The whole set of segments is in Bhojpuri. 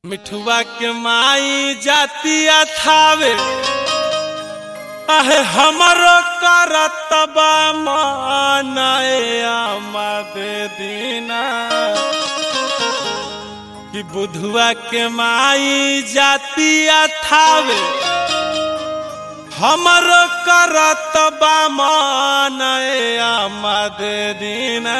मिठुआ के माई जातिया थावे अहे हमरो करतबा मानए आमदे दीना कि बुधुआ के माई जातिया थावे हमरो करतबा मानए आमदे दीना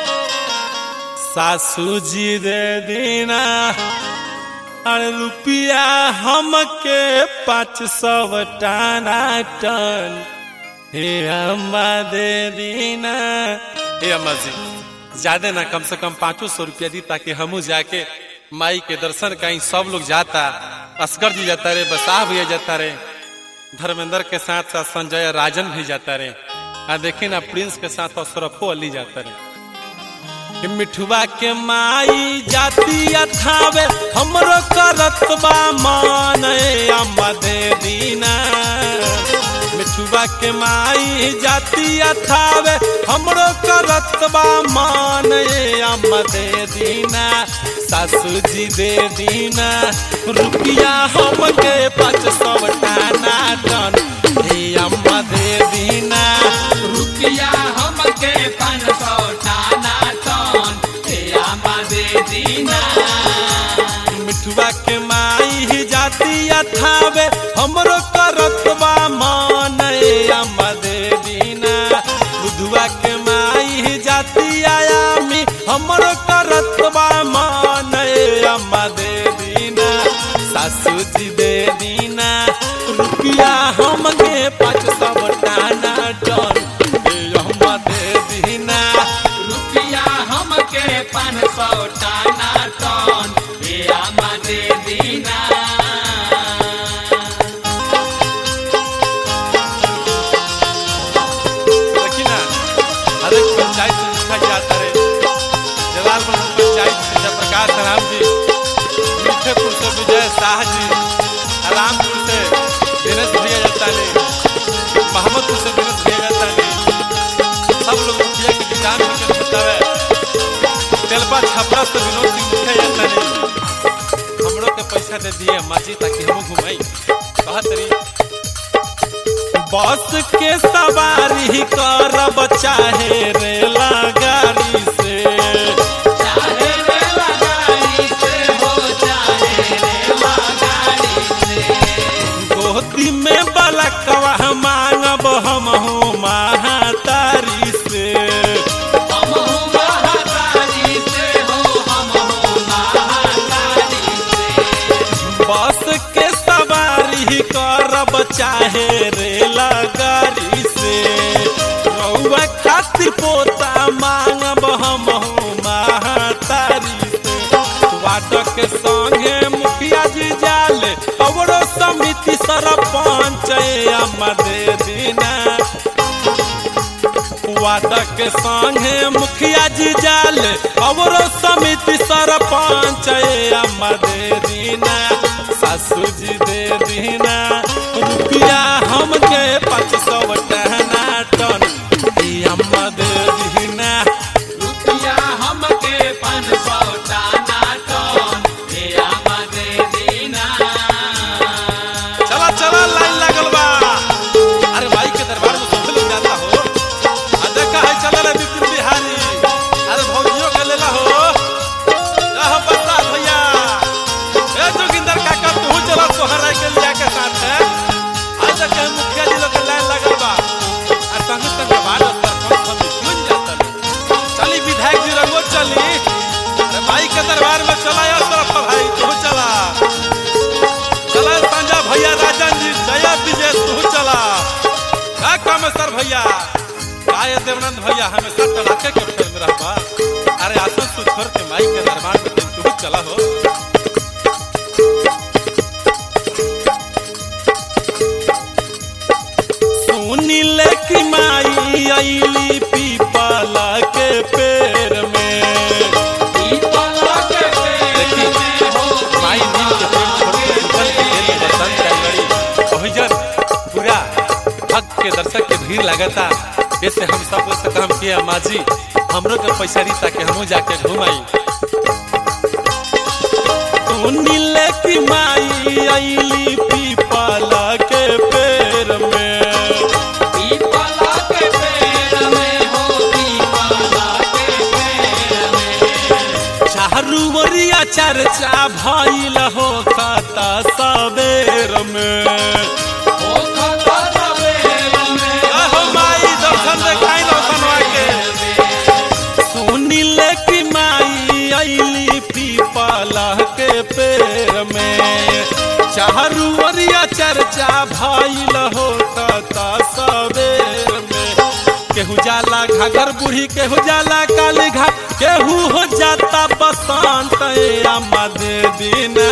सासू जी दे दीना अरे रुपया हमके पाँच सौ टाना टन हे अम्मा दे दीना हे अम्मा जी ज्यादा ना कम से कम पाँचों सौ रुपया दी ताकि हमू जाके माई के दर्शन कहीं सब लोग जाता असगर जी जाता रे बसाह भैया जाता रे धर्मेंद्र के साथ साथ संजय राजन भी जाता रे आ देखी ना प्रिंस के साथ अशरफो अली जाता रे कि मिठुआ के माई जाती अथावे हमरो करतबा मान अम्मा दे दीना मिठुआ के माई जाती अथावे हमरो करतबा मान अम्मा दे दीना सासू जी दे दीना रुपया हमके पाँच सौ टाना टन हे अम्मा दे दीना रुपया हमके पाँच सौ टाना टन हे आमा दे दीना मिठुआ के माई ही जाती अथावे हमरो करतबा मान अम्मा दे दीना बुधुआ के माई ही जाती आयामी हमरो करतबा मान अम्मा दे दीना सासू जी दे दीना रुपया हमके पाँच सौ टाना टन हे अम्मा दे दीना रुपया हमके पाँच सौ टाना टन हे आमा दे दीना देखी ना हर एक पंचायत से लिखा जाता है जलालपुर पंचायत से जयप्रकाश राम जी मीठेपुर से विजय शाह जी रामपुर से दिनेश भैया जाता ने मोहम्मदपुर से दिनेश भैया जाता ने सब लोग मुखिया के किसान होकर बतावे तेलपा छपरा से विनोद सिंह मुखिया जाता ने हमरो के पैसा दे दिए माजी ताकि हम घुमाई कहत रही बस के सवारी करब चाहे रेला गाड़ी से चाहे रेला गाड़ी से हो चाहे रेला गाड़ी से गोदी में बलकवा मांगब हम हो महातारी से हम हो महातारी से हो हम हो महातारी से बस के सवारी करब चाहे रेला गाड़ी से रउआ खातिर पोता मांगब हम हो महातारी से वाटक के संगे मुखिया जी जाले अवरो समिति सरपंच अम्मा दे दीना वाटक के संगे मुखिया जी जाले अवरो समिति सरपंच अम्मा दे दीना सासू जी दे दीना रुपया हमके पाँच सौ टहना टन ई अम्मा दे दीना रुपया हमके पाँच सौ टाना टन हे आमा दे दीना चला चला लाइन लागल बा अरे भाई के दरबार में सब लोग जाता हो आ देखा है चला रे विपिन बिहारी अरे भौजियों के लेला हो रह बता भैया ए जोगिंदर काका तू चला सोहरा के लिया के साथ है आज तक के मुखिया जी लोग के लाइन लागल बा आ संग संग भारत सरपंच हम क्यों नहीं जाता लो? चली विधायक जी रंगो चली अरे भाई के दरबार में चला या तरफ भाई तू चला चला संजय भैया राजन जी जया विजय तू चला का काम है सर भैया काय देवनंद भैया हमेशा टलाके के फेर में रहबा अरे आसन तू छोड़ के माई के दरबार में तू चला हो सुनी ले कि माई आईली पीपला के पेड़ में पीपल के पेड़ में हो माई नीम के पेड़ छोड़ के पीपल के पेड़ में बसंत का लड़ी ओहिजन पूरा भक्त के दर्शक के भीड़ लगता जैसे हम सब से काम किया माँ जी हमरो के पैसा दी ताकि हमहू जाके घुमाई तू सुनिल की माई अली पीपल के पेड़ में पीपला के पेड़ में हो पीपला के पेड़ में चारू ओरिया चर्चा भइल हो खाता सबेर में ओ खता सवेर में अहो माई दर्शन देखाई दर्शनवा के सुनिल की माई अली पीपला के पेड़ में चारू ओरिया चर्चा भइल हो खाता सबेर में केहू जाला घाघर बूढ़ी केहू जाला काली घाट केहू हो जाता बसंत ए अम्मा दे दीना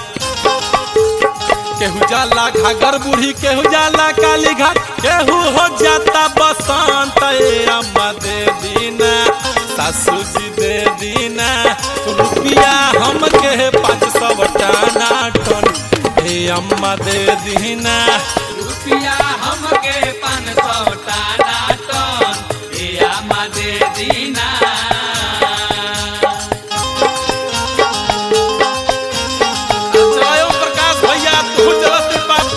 केहू जाला घाघर बूढ़ी केहू जाला काली घाट केहू हो जाता बसंत ए अम्मा दे दीना सासू जी दे दीना रुपिया हमके पाँच सौ टाना टन हे अम्मा दे दीना रुपिया हमके पान सौ टाना टन ए आमा दे दीना स्वयं प्रकाश भैया तू चलत बात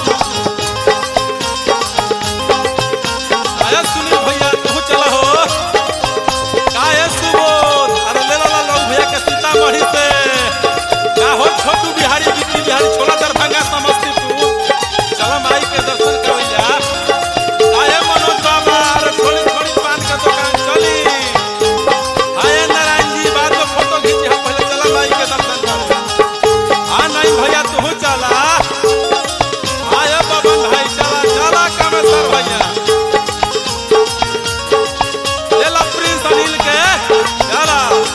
आया सुनील भैया तू चला हो काहे सुबोध अरे ले ला लोग भैया के सीतामढ़ी से का हो छोटू बिहारी बिक्की बिहारी छोला दरभंगा समस्तीपुर चलो माई के दर्शन करैया काहे मनोज बाबा अरे थोड़ी थोड़ी पान के दुकान चली आए नारायण जी बाद में फोटो खींची हम पहले चला माई के दर्शन कर आ नहीं भैया तू चला आया बबन भाई चला चला कामेश्वर भैया ले ला प्रिंस अनिल के चला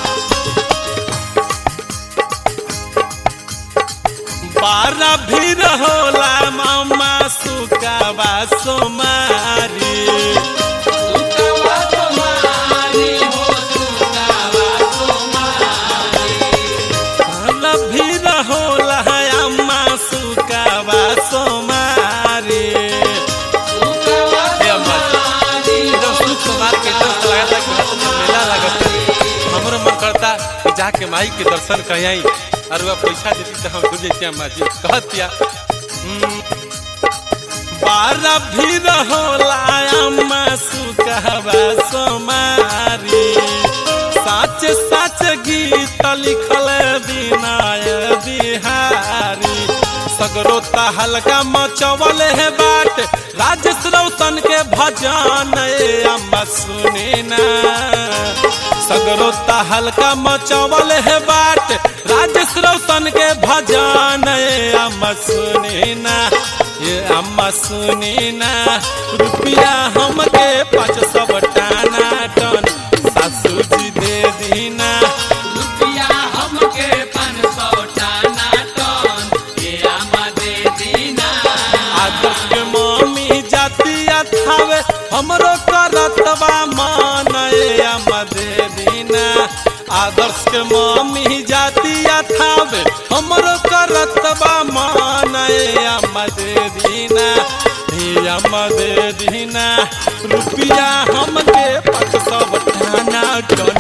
बारह भी होला मामा सुकावा सोमारी सुकावा तुम्हारी हो सुकावा तुम्हारी भी होला अम्मा सुकावा सोमारी सुकावा हे अम्मा तुम्हारी जब सुख कुमार के दर्शन लगा था कि हाथ में मेला लगत है हमरो मन करता कि जाके माई के दर्शन कहीं और वह पैसा देती तो हम खुद जैसे अम्मा जी कहतिया हम्म, बारह भी होला अम्मा सुकहवा सोमारी साच साच गीत लिखल विनय बिहारी सगरो हल्का मचवल है बाट राजेश रौशन के भजन ए अम्मा सुनी ना सगरो हल्का मचवल है बाट राजेश रौशन के भजन ए अम्मा सुनी ना ये अम्मा सुनी ना रुपया हमके पाँच सौ टाना टन सासू जी दे दीना रुपिया हमके पान सौ टाना टन ए आमा दे दीना आदर्श के मम्मी जातिया थावे हमरो करतबा मान ए अम्मा दे दीना आदर्श के मम्मी जातिया थावे हमरो करतबा मान ए अम्मा दे दीना हे अम्मा दे दीना रुपिया हमके पाँच सौ टाना टन